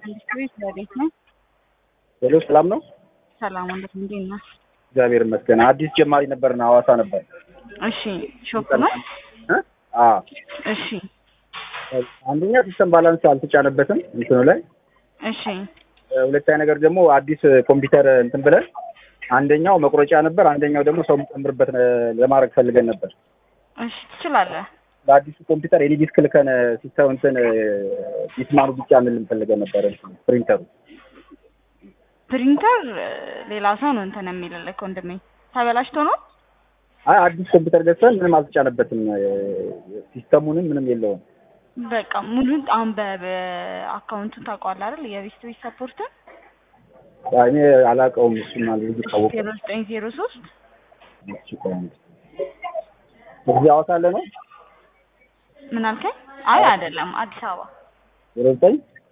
ኢንዱስትሪ ስለቤት ነው። ሄሎ ሰላም ነው? ሰላም ወንድም እንዴት ነህ? እግዚአብሔር ይመስገን። አዲስ ጀማሪ ነበርና ሐዋሳ ነበር። እሺ ሾፕ ነው። እ? አዎ እሺ አንደኛ ሲስተም ባላንስ አልተጫነበትም እንትኑ ላይ፣ እሺ ሁለተኛ ነገር ደግሞ አዲስ ኮምፒውተር እንትን ብለን አንደኛው መቁረጫ ነበር፣ አንደኛው ደግሞ ሰው የምጨምርበት ለማድረግ ፈልገን ነበር። እሺ ትችላለህ። በአዲሱ ኮምፒውተር ኤኒ ዲስክ ልከን ሲስተም እንትን ዲስማኑ ብቻ ምን ፈልገን ነበር እንትን ፕሪንተሩ ፕሪንተር ሌላ ሰው ነው እንትን የሚልልህ ወንድሜ። ተበላሽቶ ነው። አይ አዲስ ኮምፒውተር ገዝተን ምንም አልተጫነበትም፣ ሲስተሙንም ምንም የለውም። በቃ ሙሉ አሁን በአካውንቱን ታውቀዋለህ አይደል? የቤስት ቤት ሰፖርትን እኔ አላውቀውም። እሱን ልጁ ታወቀ ዜሮ ዘጠኝ ዜሮ ሶስት እዚህ ሐዋሳ አለ ነው ምን አልከኝ? አይ አይደለም፣ አዲስ አበባ ዜሮ ዘጠኝ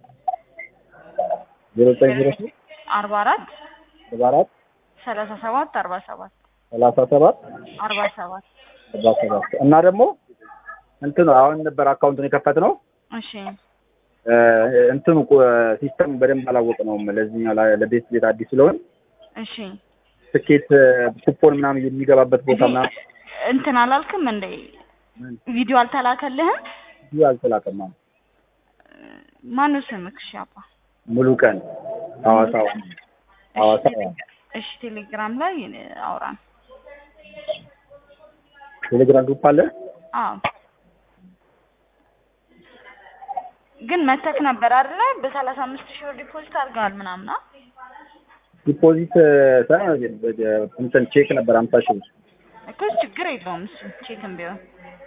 ዜሮ ዘጠኝ ዜሮ ሶስት አርባ አራት ሰባ አራት ሰላሳ ሰባት አርባ ሰባት ሰላሳ ሰባት አርባ ሰባት ሰባ ሰባት እና ደግሞ እንትኑ አሁን ነበር አካውንቱን የከፈትነው እሺ እንትኑ ሲስተም በደንብ አላወቅነውም። ለዚህኛው ለቤት ቤት አዲስ ስለሆን እሺ ትኬት ኩፖን ምናምን የሚገባበት ቦታ ምናምን እንትን አላልክም እንደ ቪዲዮ አልተላከልህም? ብዙ አልተላከም። አሁን ማነው ስምክ? እሺ አባ ሙሉ ቀን ሐዋሳ ሐዋሳ እሺ ቴሌግራም ላይ አውራን። ቴሌግራም ግሩፕ አለ። አዎ ግን መተክ ነበር አይደለ? በሰላሳ አምስት ሺህ ብር ዲፖዚት አድርገዋል ምናምን። አ? ዲፖዚት ሳይሆን እንትን ቼክ ነበር አምሳ ሺህ ብር እኮ ችግር የለውም እሱ ቼክም ቢሆን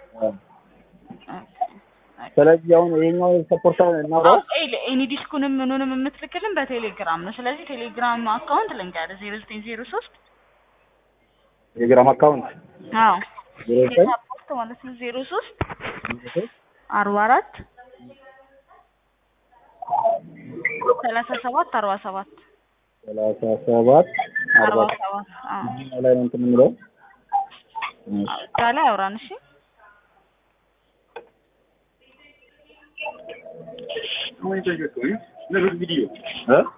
ስለዚህ አሁን ይሄኛው ሰፖርት እናውራው ኤኒ ዲስኩንም ምኑንም የምትልክልን በቴሌግራም ነው። ስለዚህ ቴሌግራም አካውንት ልንገርህ ዜሮ ዘጠኝ ዜሮ ሶስት ቴሌግራም አካውንት አዎ ዜሮ ዘጠኝ ሰፖርት ማለት ነው ዜሮ ሶስት አርባ አራት ሰላሳ ሰባት አርባ ሰባት ሰላሳ ሰባት አርባ አርባ ሰባት አዎ ይሄኛው ላይ ነው እንትን የምንለው እዛ ላይ አውራን እሺ እ